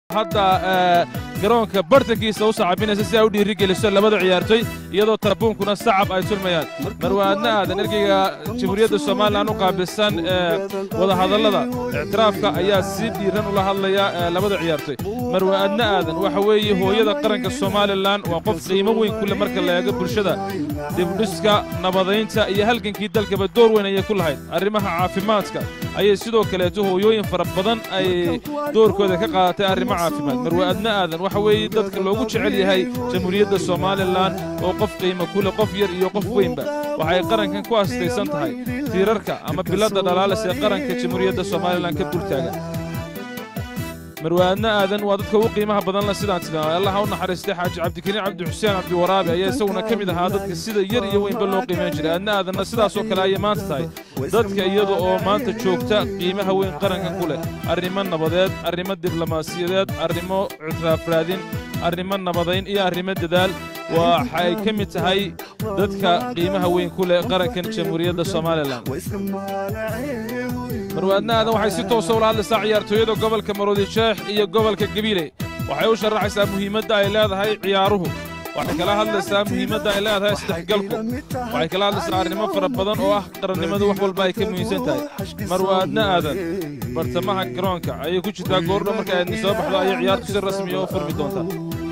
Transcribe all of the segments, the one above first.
hadda garoonka bartankiisa u sacabinaysa si ay u dhiirigeliso labada ciyaartoy iyadoo tarabuunkuna sacab ay tulmayaan marwaadna aadan ergeyga jamhuuriyadda somalilan u qaabilsan wadahadallada ictiraafka ayaa si dhiiran ula hadlaya labada ciyaartoy marwaadna aadan waxa weeye hooyada qaranka somalilan waa qof qiimo weyn kule marka la eego bulshada dibdhiska nabadaynta iyo halgankii dalkaba door weyn ayay ku lahayd arrimaha caafimaadka ayay sidoo kaleeto hooyooyin fara badan ay doorkooda ka qaadatay arrimo caafimaad marwaadna aadan waxa weeye dadka loogu jecel yahay jamhuuriyadda somalilan oo qof qiimo kule qof yar iyo qof weynba waxay qarankan ku astaysan tahay tiirarka ama biladda dhalaalis ee qaranka jamhuuriyadda somalilan ka dultaaga marwaadna aadan waa dadka ugu qiimaha badan la sidaan tilmaamay allah ha u naxariistay xaaji cabdikariin cabdi xuseen cabdiwaraabi ayaa isaguna ka mid ahaa dadka sida yar iyo weynba loo qiimayn jiray aadna aadanna sidaasoo kale ayay maanta tahay dadka iyada oo maanta joogta qiimaha weyn qaranka ku leh arrimo nabadeed arrimo diblomaasiyadeed arrimo ictiraaf raadin arrimo nabadayn iyo arrimo dadaal waxay ka mid tahay dadka qiimaha weyn ku leh qarankan jamhuuriyadda somalilan marwaadna aadan waxay si toosa ula hadlaysaa ciyaartooyada gobolka maroodi sheekh iyo gobolka gabiile waxay u sharaxaysaa muhiimadda ay leedahay ciyaaruhu waxay kala hadlaysaa muhiimadda ay leedahay isdhexgalku waxay kala hadlaysaa arrimo fara badan oo ah qarannimadu wax walba ay ka muhiimsan tahay marwaadna aadan bartamaha garoonka ayay ku jirtaa goordho marka aadni soo baxdo ayay ciyaartu si rasmiya u furmi doontaa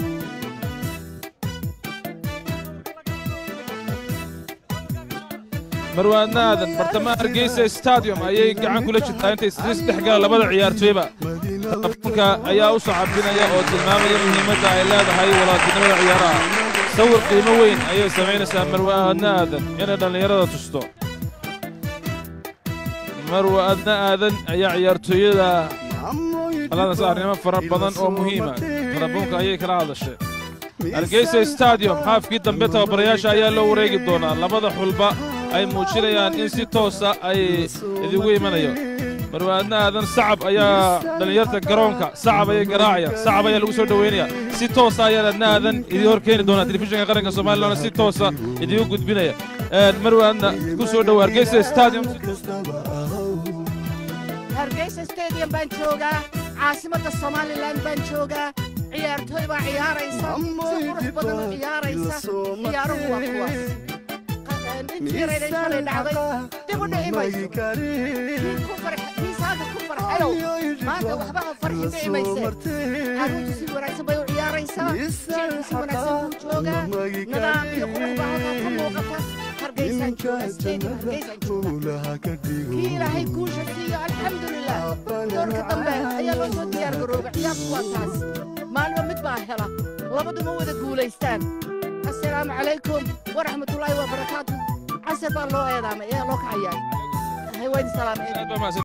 marwaadna aadan bartamaha hargeysa stadium ayay gacan kula jirtaa intay isdhex gala labada ciyaartooyba tabuunka ayaa u sacabinaya oo tilmaamaya muhiimadda ay leedahay walaaltinimada ciyaaraha sawir qiimo weyn ayay samaynaysaa marwaadna aadan inay dhallinyarada tusto marwaadna aadan ayaa ciyaartooyada qaladasa arrimo fara badan oo muhiima tarabuunka ayay kala hadashay hargeysa stadium haafkii dambe tababarayaasha ayaa loo wareegi doonaa labada xulba ay muujinayaan in si toosa ay idigu imanayo marwaadna aadan sacab ayaa dhallinyarta garoonka sacab ayay garaacayaan sacab ayaa lagu soo dhoweynaya si toosa ayaa adna aadan idii hor keeni doonaa telefishinka qaranka somalilan si toosa idigu gudbinaya marwaadna ku soo dhowo hargeysa stadium hargeysa stadium baan joogaa caasimadda somalilan baan joogaa ciyaartooy baa ciyaaraysa si qurux badan u ciyaaraysa ciyaaruhu waa kuwaas intii yareeday shalay dhacday dib u dhici mayso kii saaka ku farxayow maanta waxba ha farxin dhici mayse carruurtu si wanaagsan bay u ciyaaraysaa shicku si wanaagsan buu joogaa nidaam iyo qurux baa halkaa ka muuqata hargeysaan jooga stadium hargeysaan jooga kii ilaahay guusha siiyo alxamdulilah doorka dambe ayaa loo soo diyaar garooba ciyaartu waa taas maalmo mid baa hela labaduma wada guulaystaan assalaamu calaykum waraxmatullaahi wabarakaatu casir baa loo eedaamay ee loo kacayaay hay waydi salaameen